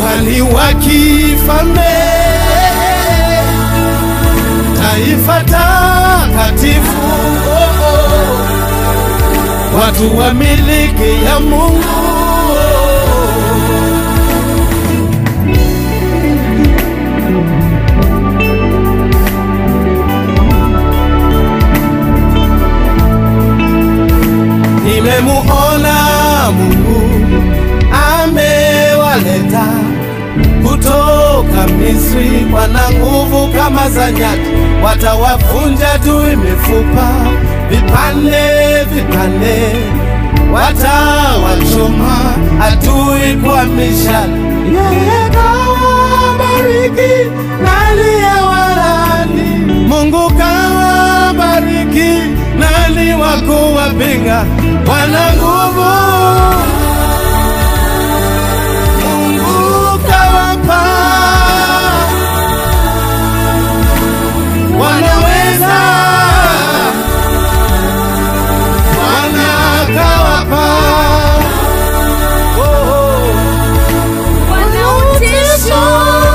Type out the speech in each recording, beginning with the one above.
ukuhani wa kifalme, taifa takatifu, oh, oh. watu wa miliki ya Mungu. Nimemuona Mungu amewaleta kutoka Misri, wana nguvu kama za nyati, watawavunja adui mifupa vipande vipande, watawachoma adui kwa mishale. Yeye kawabariki na aliyewalaani, Mungu kawabariki nani wa kuwapinga? Wana nguvu Mungu kawapa, wanaweza Bwana kawapa, oh, oh. Wanautisho,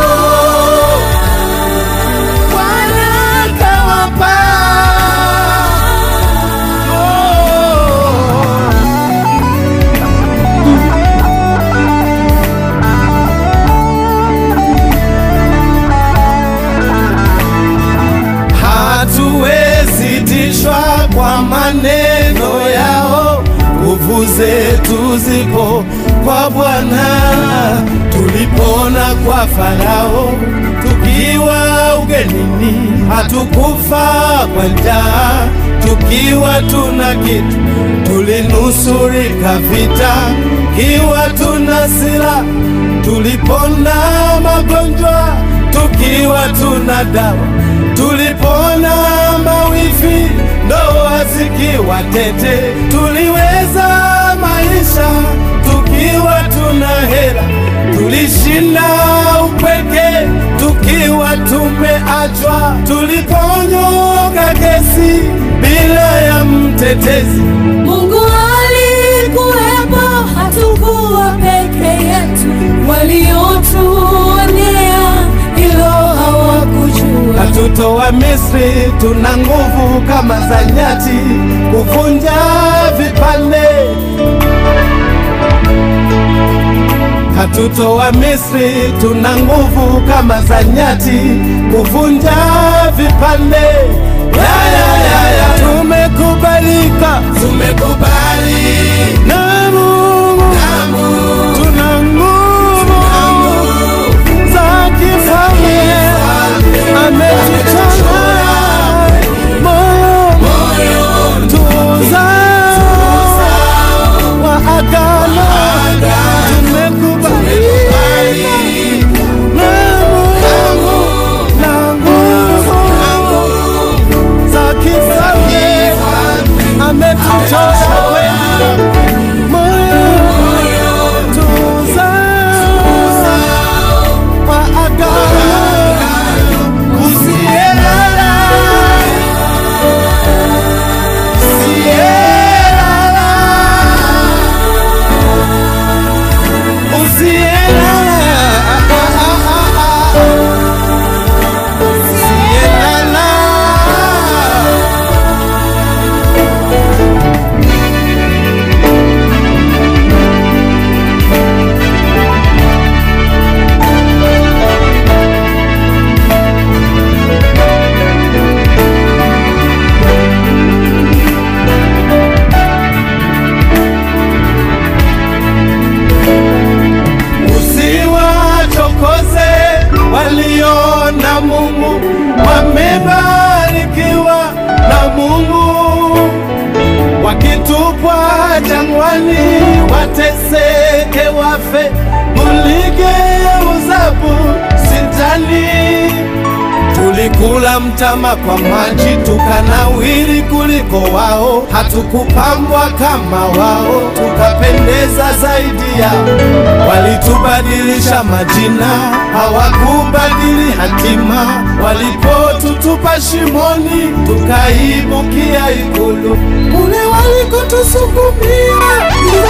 Bwana kawapa, oh. hatuwezi tishwa kwa maneno yao, nguvu zetu zipo kwa Bwana. Tulipona kwa Farao tukiwa ugenini, hatukufa kwa njaa tukiwa tuna kitu, tulinusurika vita kiwa tuna silaha, tulipona magonjwa tukiwa tuna dawa tulipona mawifi, ndoa zikiwa tete, tuliweza maisha tukiwa tuna hela, tulishinda upweke tukiwa tumeachwa, tuliponyoka kesi bila ya mtetezi. Mungu alikuwepo, hatukuwa peke yetu. Waliotuonea hilo hawakujua. Hatutoa Misri, tuna nguvu kama za nyati, kuvunja vipande. Hatutoa Misri, tuna nguvu kama za nyati, kuvunja vipande. Ya, ya, ya, ya. Tumekubalika, tumekubali na Mungu, tuna nguvu za kifalme ametuchora moyo tuuzao wa agano tumekubalika na Mungu na nguvu za kifalme ametuchora moyo tuuzao wa agano Usielala, usielala, usielala, usielala. Usiwachokoze walio na Mungu, wamebarikiwa na Mungu. Wakitupwa jangwani, wateseke, wafe, muligeuzapo sitani Tulikula mtama kwa maji tukanawiri kuliko wao, hatukupambwa kama wao, tukapendeza zaidi yao. Walitubadilisha majina, hawakubadili hatima. Walipotutupa shimoni, tukaibukia ikulu. Kule walikotusukumia